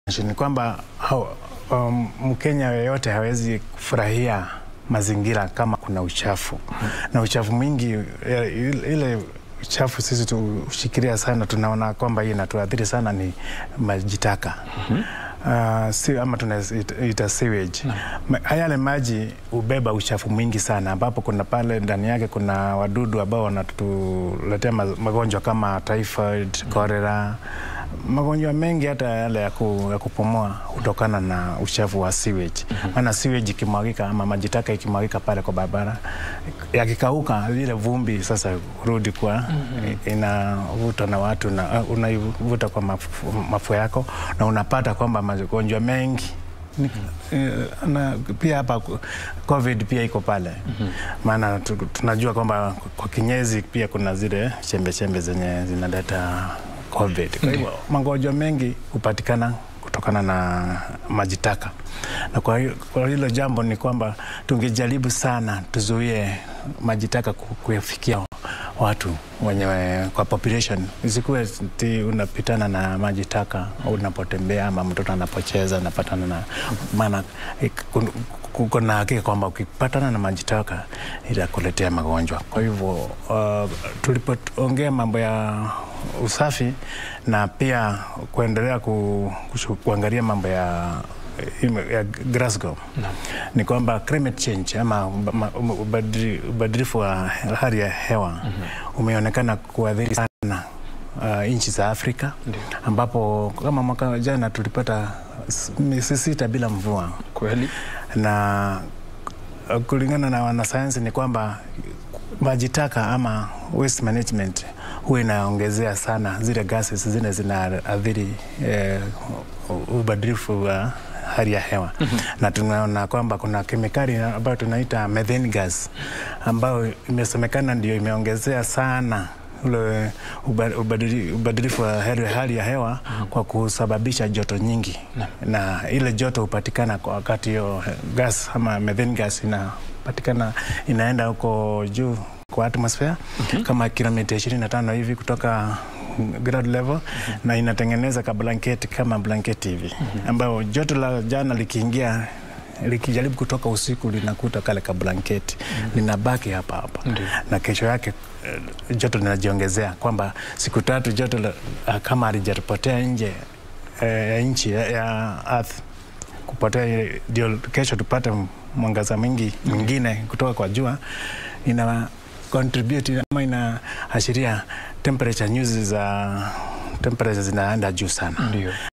ni kwamba hao, um, Mkenya yeyote hawezi kufurahia mazingira kama kuna uchafu na uchafu mwingi eh, ile uchafu sisi tushikilia sana, tunaona kwamba hii inatuathiri sana ni maji taka Uh, si, ama tunaita sewage. Ma, yale maji hubeba uchafu mwingi sana, ambapo kuna pale ndani yake kuna wadudu ambao wanatuletea ma- magonjwa kama typhoid, cholera, magonjwa mengi hata yale ya, ku, ya kupumua hutokana na uchafu wa sewage. Maana sewage ikimwagika ama maji taka ikimwagika pale kwa barabara yakikauka, ile vumbi sasa hurudi kwa inavuta na watu na uh, unaivuta kwa mafu, mafua yako na unapata kwamba magonjwa mengi ni- eh, na pia hapa covid pia iko pale maana tu- tunajua kwamba kwa kinyezi pia kuna zile chembe chembe zenye zinaleta covid kwa hivyo magonjwa mengi hupatikana kutokana na maji taka na kwa hiyo- kwa hilo jambo ni kwamba tungejaribu sana tuzuie maji taka ku- kuyafikia watu wenye kwa population isikuwe ti unapitana na maji taka unapotembea ama mtoto anapocheza anapatana na maana eh, kun- kuko na hakika kwamba ukipatana na maji taka itakuletea magonjwa. Kwa hivyo uh, tulipoongea mambo ya usafi na pia kuendelea ku, kushu- kuangalia mambo ya ya Glasgow ni kwamba climate change ama ma- ubadili- ubadilifu wa hali ya hewa umeonekana kuathiri sana uh, nchi za Afrika ambapo kama mwaka jana tulipata s- miezi sita bila mvua Kweli. na uh, kulingana na wanasayansi ni kwamba maji taka ama waste management huwa inaongezea sana zile gases zile zinaathiri eh, u- ubadilifu wa hali ya hewa na tunaona kwamba kuna kemikali ambayo tunaita methane gas ambayo imesemekana ndio imeongezea sana ule uba- ubadili- ubadilifu wa hali hali ya hewa kwa kusababisha joto nyingi na ile joto hupatikana kwa wakati hiyo gas ama methane gas inapatikana inaenda huko juu kwa atmosphere kama kilomita 25 hivi kutoka ground level na inatengeneza ka blanketi kama blanketi hivi ambayo joto la jana likiingia likijaribu kutoka usiku linakuta kale ka blanketi linabaki hapa hapa na kesho yake eh, joto linajiongezea kwamba siku tatu joto la, ah, kama halijapotea nje eh, ya nchi ya, ya earth kupotea ndio kesho tupate mwangaza mwingi mwingine kutoka kwa jua ina contribute ama inaashiria temperature nyuzi za temperature zinaenda juu sana Ndio.